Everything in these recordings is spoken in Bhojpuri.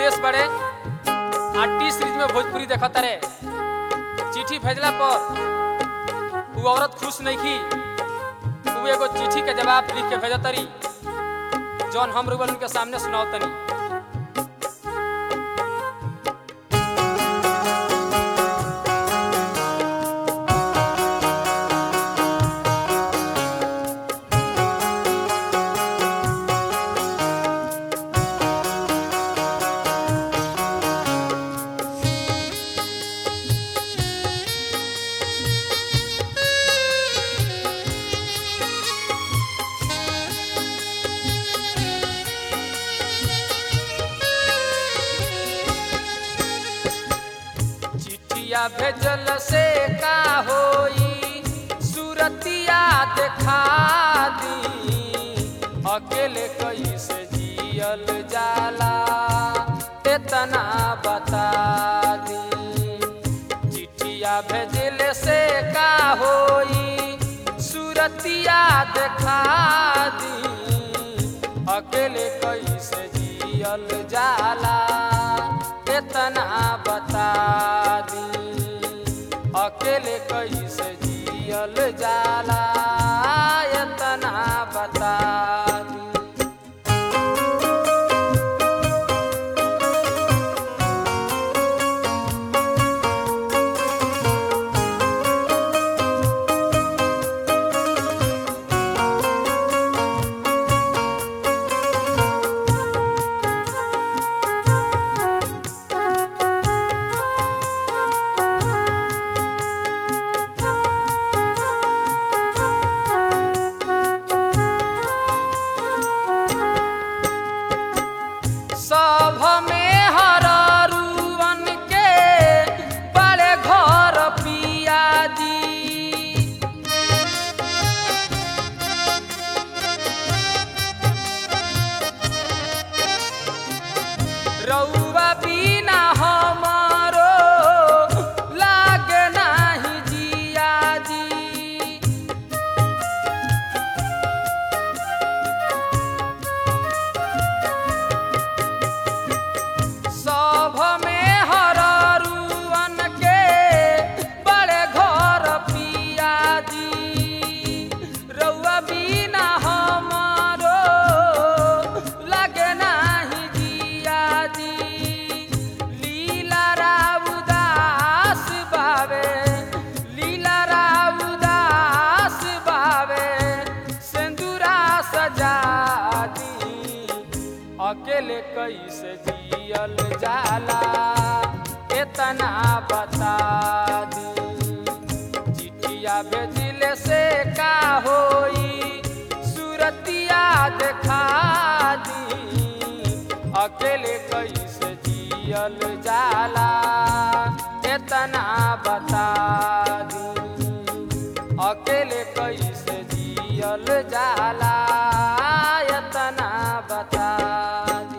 मुकेश बड़े आ टी सीरीज में भोजपुरी देखत रे चिट्ठी भेजला पर वो औरत खुश नहीं की वो एगो चिट्ठी के जवाब लिख के भेजत तरी जौन हम रुबल उनके सामने सुनाओ तनी चिट्ठिया भेजल से का होई सूरतिया देखा दी अकेले कैसे जियल जाला इतना बता दी चिट्ठिया भेजले से का होई सूरतिया देखा दी अकेले कैसे जियल जाला इतना बता दी अकेले कैसे जियल जाला इतना बता दी सभ में हररुवन के बड़े घर पिया जी रउआ बिना हमारो लागे नाही जिया जी सभ में हररुवन के बड़े घर पिया जी रउआ बिना हमारो लगे नाही जिया जी लीला राउदास बावे लीला राउदास बावे सिंदूरा सजा दी अकेले कैसे जियल जाला इतना बता दी चिट्ठिया भेजिले से का होई सूरतिया देखा दी अकेले कैसे जियल जाला इतना बता दी अकेले कैसे जियल जाला इतना बता दी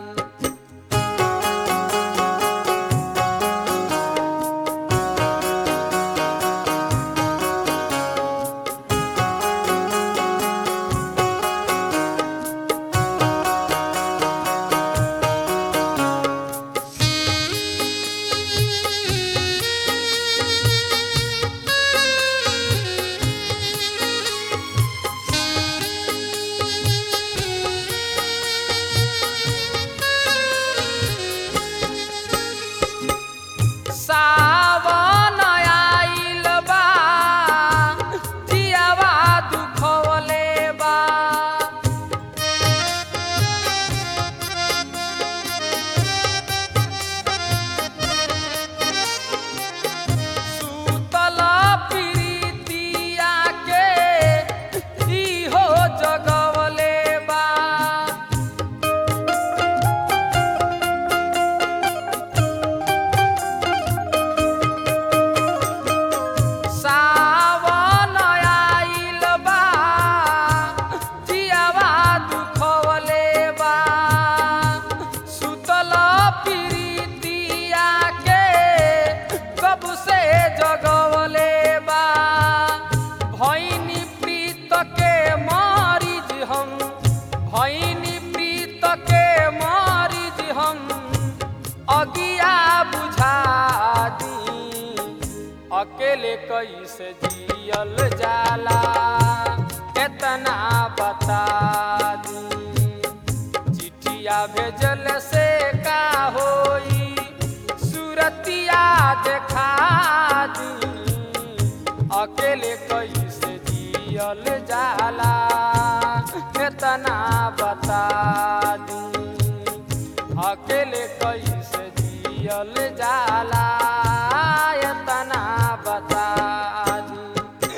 अकेले कैसे जियल जाला एतना बता दी चिठिया भेजल से का होई सूरतिया देखा दी अकेले कैसे जियल जाला एतना बता दी अकेले कैसे जियल जाला एतना बता दी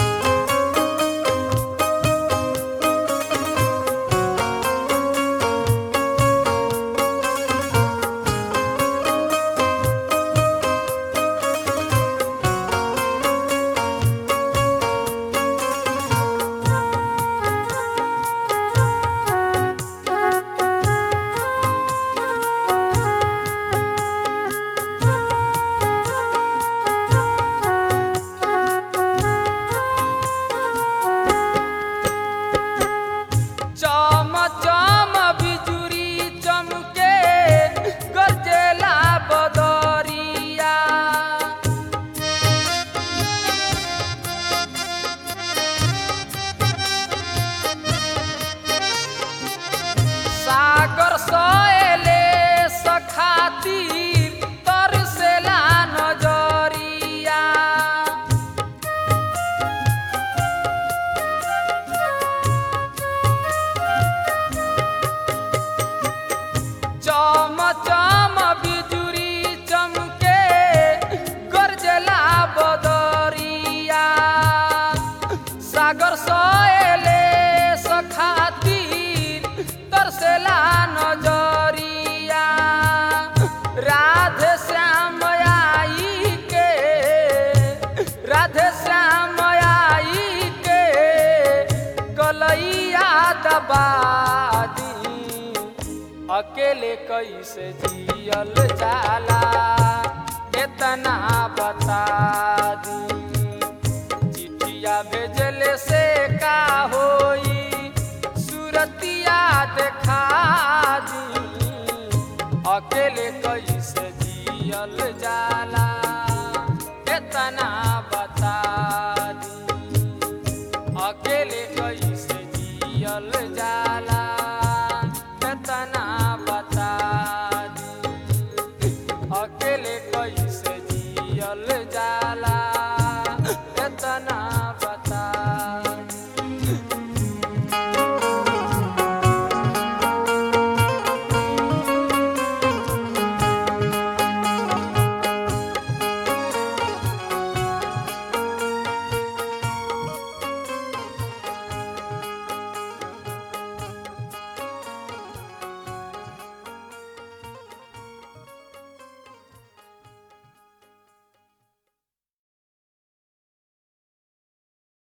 चम चम बिजुरी चमके गरजेला बदरिया सागर सोएले सखातिर तरसेला नजरिया चम चम बिजुरी चमके गरजला बदरिया सागर सोएले सखातिर तरसेला नजरिया राधे श्याम आई के राधे श्याम आई के गलैया दबा दी अकेले कैसे जियल जाला इतना बता दी